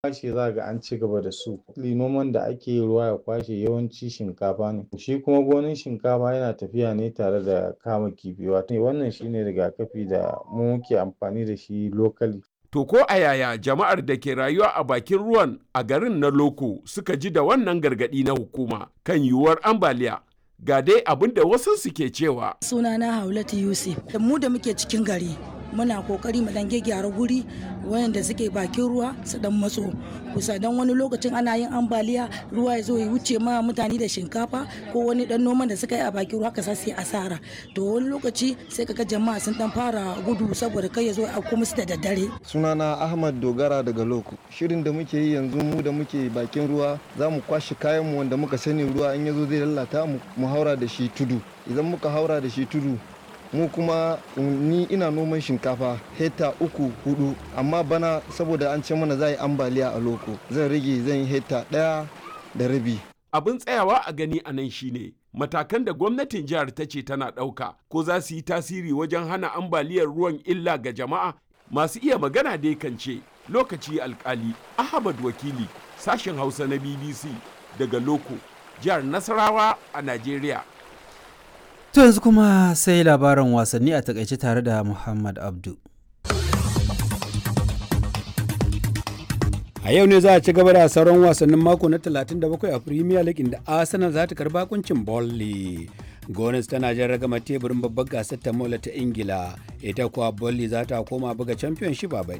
kwashe za ga an ci gaba da su noman da ake yi ruwa ya kwashe yawanci shinkafa ne shi kuma gonan shinkafa yana tafiya ne tare da kama kifi wato wannan shine rigakafi da mu muke amfani da shi locally To ko a yaya jama'ar da ke rayuwa a bakin ruwan a garin na Loko suka ji da wannan gargaɗi na hukuma kan yiwuwar ambaliya ga dai abin da wasu suke cewa. Sunana Haulatu Yusuf, da mu da muke cikin gari muna kokari mu dan gyara guri wayanda suke bakin ruwa su dan matso kusa dan wani lokacin ana yin ambaliya ruwa ya zo ya wuce ma mutane da shinkafa ko wani dan noman da suka yi a bakin ruwa ka sai asara to wani lokaci sai kaga jama'a sun dan fara gudu saboda kai ya zo a kuma su da daddare sunana ahmad dogara daga loko shirin da muke yi yanzu mu da muke bakin ruwa za mu kwashe kayan mu wanda muka sani ruwa in ya zo zai lalata mu mu haura da shi tudu idan muka haura da shi tudu mu kuma ni ina noman shinkafa hekta uku hudu amma bana saboda an ce mana za yi ambaliya a loko zan rage zan yi hekta daya da rabi abin tsayawa a gani a nan shine matakan da gwamnatin jihar ta ce tana ɗauka ko za su yi tasiri wajen hana ambaliyar ruwan illa ga jama'a masu iya magana dai kan ce lokaci alkali ahmad wakili sashen hausa na bbc daga loko jihar nasarawa a najeriya To yanzu kuma sai labaran wasanni a takaice tare da Muhammad Abdu. A yau ne za a ci gaba da sauran wasannin mako na 37 a Premier League inda Arsenal za ta karba kuncin Burnley. Gones tana jan ragama teburin babbar gasar ta mola ta Ingila, ita kuwa Burnley za ta koma buga Championship a baɗi.